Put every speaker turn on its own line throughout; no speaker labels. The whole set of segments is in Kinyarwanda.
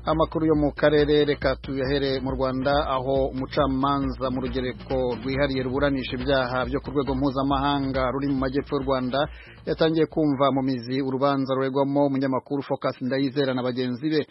amakuru yo mu karere reka tuyahere mu rwanda aho umucamanza mu rugereko rwihariye ruburanisha ibyaha byo ku rwego mpuzamahanga ruri mu majyepfo y'u rwanda yatangiye kumva mu mizi urubanza ruregwamo umunyamakuru focus ndayizera na bagenzi be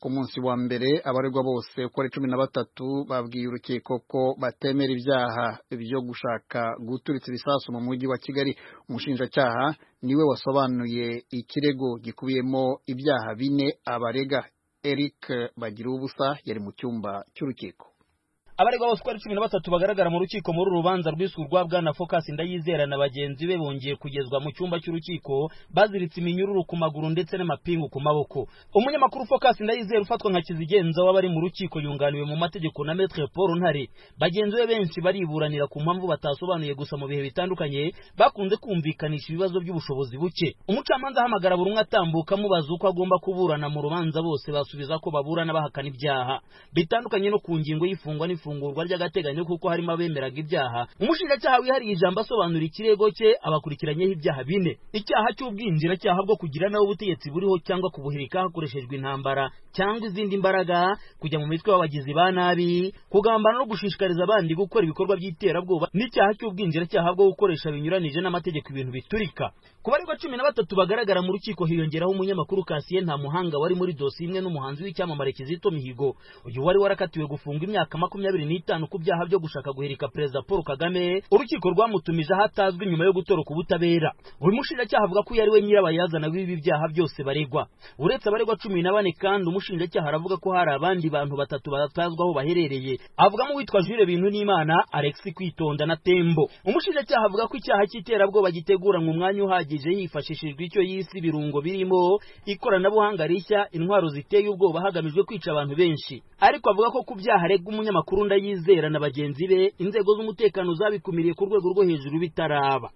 ku munsi wa mbere abaregwa bose uko ari cumi na batatu babwiye urukiko ko batemera ibyaha byo gushaka guturitsa ibisasu mu mujyi wa kigali umushinjacyaha niwe wasobanuye ikirego gikubiyemo ibyaha bine abarega eric bagira ubusa yari mu cyumba cy'urukiko
abaregwa bose uko ari cumi na batatu bagaragara mu rukiko muri uru rubanza rwiswe urwa bwana focus ndayizera na bagenzi be bongeye kugezwa mu cyumba cy'urukiko baziritse iminyururu ku maguru ndetse n'amapingu ku maboko umunyamakuru focus ndayizera ufatwa nka kizigenza w'abari mu rukiko yunganiwe mu mategeko na metre paul ntare bagenzi be benshi bariburanira ku mpamvu batasobanuye gusa mu bihe bitandukanye bakunze kumvikanisha ibibazo by'ubushobozi buke umucamanza ahamagara buri umwe atambuka amubaza uko agomba kuburana mu rubanza bose basubiza ko baburana bahakana ibyaha bitandukanye no ku ngingo y'ifungwa n'ifungwa ifungurwa ry'agateganyo kuko harimo abemeraga ibyaha umushinjacyaha wihariye ijambo asobanura ikirego cye abakurikiranyeho ibyaha bine icyaha cy'ubwinjiracyaha bwo kugira nawe ubutegetsi buriho cyangwa kubuhirika hakoreshejwe intambara cyangwa izindi mbaraga kujya mu mitwe y'abagizi ba nabi kugambana no gushishikariza abandi gukora ibikorwa by'iterabwoba n'icyaha cy'ubwinjiracyaha bwo gukoresha binyuranije n'amategeko ibintu biturika ku baregwa cumi na batatu bagaragara mu rukiko hiyongeraho umunyamakuru kasiye nta muhanga wari muri dosiye imwe n'umuhanzi w'icyamamare kizito mihigo uyu wari warakatiwe gufungwa imyaka makumyabiri n'itanu ku byaha byo gushaka guhirika perezida paul kagame urukiko rwamutumije ahatazwi nyuma yo gutoroka ubutabera buri mushinjacyaha avuga ko yari we nyirabayazana w'ibi byaha byose baregwa uretse abaregwa cumi na bane kandi umushinjacyaha aravuga ko hari abandi bantu batatu batatazwa aho baherereye avugamo uwitwa jure bintu n'imana alex kwitonda na tembo umushinjacyaha avuga ko icyaha cy'iterabwoba giteguranwa umwanya uhagije hifashishijwe icyo yisi ibirungo birimo ikoranabuhanga rishya intwaro ziteye ubwoba hagamijwe kwica abantu benshi ariko avuga ko ku byaha aregwa umunyamakuru ndayizera na bagenzi be inzego z'umutekano zabikumiriye ku rwego rwo hejuru bitaraba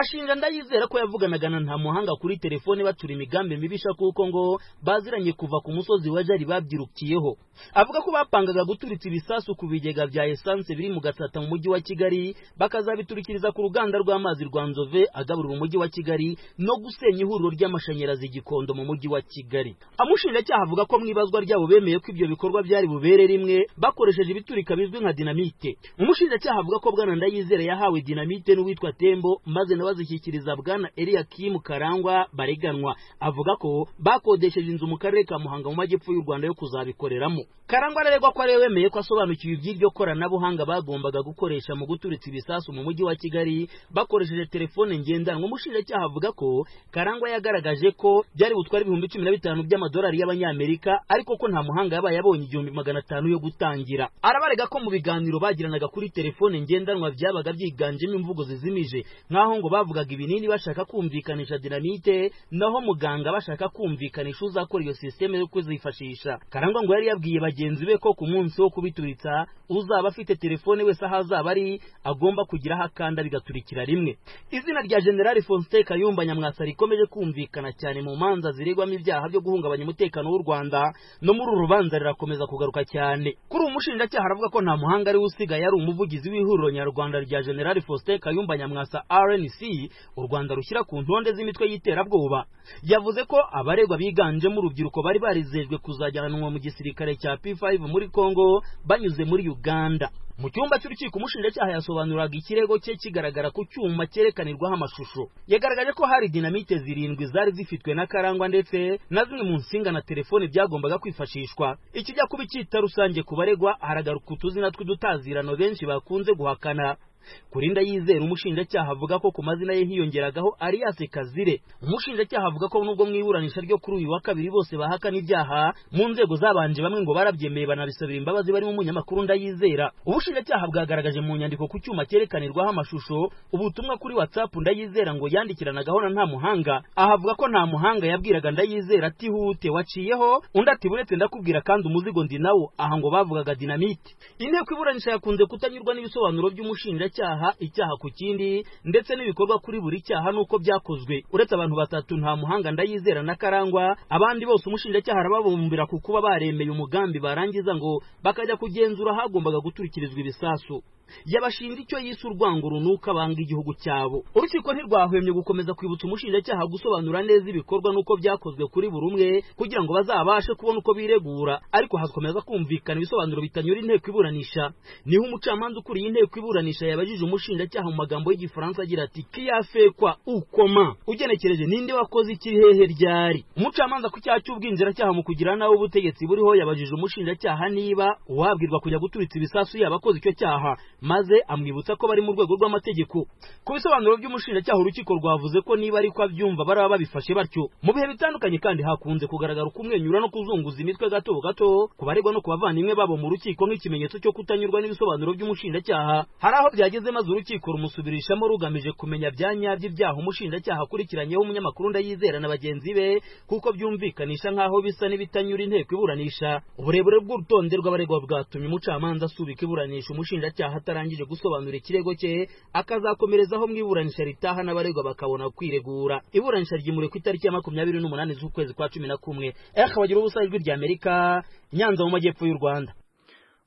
ashinja ndayizera ko yavuganaga na nta muhanga kuri telefone batura imigambi mibisha kuko ngo baziranye kuva ku musozi wa jari babyirukiyeho avuga ko bapangaga guturitsa ibisasu ku bigega bya esanse biri mu gatsata mu mujyi wa kigali bakazabiturikiriza ku ruganda rw'amazi rwa nzove agaburira umujyi wa kigali no gusenya ihuriro ry'amashanyarazi gikondo mu mujyi wa kigali amushinjacyaha avuga ko mu ibazwa ryabo bemeye ko ibyo bikorwa byari bubere rimwe bakoresheje ibiturika bizwi nka dinamite umushinjacyaha avuga ko bwana ndayizera yahawe dinamite n'uwitwa tembo maze nabo azishyikiriza bwana Eliakim Karangwa bareganwa avuga ko bakodesheje inzu mu karere ka Muhanga mu majyepfo y'u Rwanda yo kuzabikoreramo Karangwa aregwa ko ari wemeye ko asobanukiwe iby'iryo koranabuhanga bagombaga gukoresha mu guturitsa ibisasu mu mujyi wa Kigali bakoresheje telefone ngendanwa umushinjacyaha avuga ko Karangwa yagaragaje ko byari butwara ibihumbi cumi na bitanu by'amadolari y'abanyamerika ariko ko nta muhanga yabaye abonye igihumbi magana atanu yo gutangira arabarega ko mu biganiro bagiranaga kuri telefone ngendanwa byabaga byiganjemo imvugo zizimije nk'aho ngo bavugaga ibinini bashaka kumvikanisha dinamite naho muganga bashaka kumvikanisha uzakora iyo sisiteme yo kuzifashisha karangwa ngo yari yabwiye bagenzi be ko ku munsi wo kubituritsa uzaba afite telefone wese aho azaba ari agomba kugira aho akanda bigaturikira rimwe izina rya generali faustin kayumba nyamwasa rikomeje kumvikana cyane mu manza ziregwamo ibyaha byo guhungabanya umutekano w'u rwanda no muri uru rubanza rirakomeza kugaruka cyane kuri ubu mushinjacyaha aravuga ko nta muhanga ariwe usigaye ari umuvugizi w'ihuriro nyarwanda rya generali faustin kayumba nyamwasa rn u rwanda rushyira ku ntonde z'imitwe y'iterabwoba yavuze ko abaregwa biganjemo urubyiruko bari barizejwe kuzajyanwa mu gisirikare cya P5 muri Congo banyuze muri Uganda mu cyumba cy'urukiko umushinjacyaha yasobanuraga ikirego cye kigaragara ku cyuma cyerekanirwaho amashusho yagaragaje ko hari dinamite zirindwi zari zifitwe na karangwa ndetse na zimwe mu nsinga na telefone byagombaga kwifashishwa ikijya kuba icyita rusange ku baregwa haragaruka utuzina tw'udutazirano benshi bakunze guhakana kuri ndayizera umushinjacyaha avuga ko ku mazina ye hiyongeragaho Alias Kazire umushinjacyaha avuga ko nubwo mu iburanisha ryo kuri uyu wa kabiri bose bahakana ibyaha mu nzego zabanje bamwe ngo barabyemeye banabisabira imbabazi barimo umunyamakuru ndayizera ubushinjacyaha bwagaragaje mu nyandiko ku cyuma cyerekanirwaho amashusho ubutumwa kuri WhatsApp ndayizera ngo yandikiranagaho na nta muhanga ahavuga ko nta muhanga yabwiraga ndayizera ati hute waciyeho undi ati buretse ndakubwira kandi umuzigo ndi nawo aha ngo bavugaga dinamite inteko iburanisha yakunze kutanyurwa n'ibisobanuro by'umushinjacyaha umushinjacyaha icyaha ku kindi ndetse n'ibikorwa kuri buri cyaha n'uko byakozwe uretse abantu batatu nta muhanga ndayizera na karangwa abandi bose umushinjacyaha arababumbira ku kuba baremeye umugambi barangiza ngo bakajya kugenzura hagombaga guturikirizwa ibisasu yabashinja icyo yise urwango runuka banga igihugu cyabo urukiko ntirwahwemye gukomeza kwibutsa umushinjacyaha gusobanura neza ibikorwa n'uko byakozwe kuri buri umwe kugira ngo bazabashe kubona uko biregura ariko hakomeza kumvikana ibisobanuro bitanyura inteko iburanisha niho umucamanza ukuriye inteko iburanisha yabajije umushinjacyaha mu magambo y'igifaransa agira ati kiyafekwa ukoma ugenekereje ninde wakoze iki hehe ryari umucamanza ku cyaha cy'ubwinjiracyaha mu kugira nawe ubutegetsi buriho yabajije umushinjacyaha niba uwabwirwa kujya guturitsa ibisasu yaba akoze icyo cyaha maze amwibutsa ko bari mu rwego rw'amategeko ku bisobanuro by'umushinjacyaha urukiko rwavuze ko niba ariko abyumva baraba babifashe batyo mu bihe bitandukanye kandi hakunze kugaragara ukumwenyura no kuzunguza imitwe gato gato ku baregwa no ku bavandimwe babo mu rukiko nk'ikimenyetso cyo kutanyurwa n'ibisobanuro by'umushinjacyaha hari aho byageze maze urukiko rumusubirishamo rugamije kumenya bya nyabyo ibyaha umushinjacyaha akurikiranyeho umunyamakuru ndayizera na bagenzi be kuko byumvikanisha nk'aho bisa n'ibitanyura inteko iburanisha uburebure bw'urutonde rw'abaregwa bwatumye umucamanza asubika iburanisha umushinjacyaha atarangije gusobanura ikirego cye akazakomerezaho mu iburanisha ritaha n'abaregwa bakabona kwiregura iburanisha ryimuriwe ku itariki ya makumyabiri n'umunani z'ukwezi kwa cumi na kumwe ehe ubusa ijwi ry'amerika nyanza mu majyepfo y'u rwanda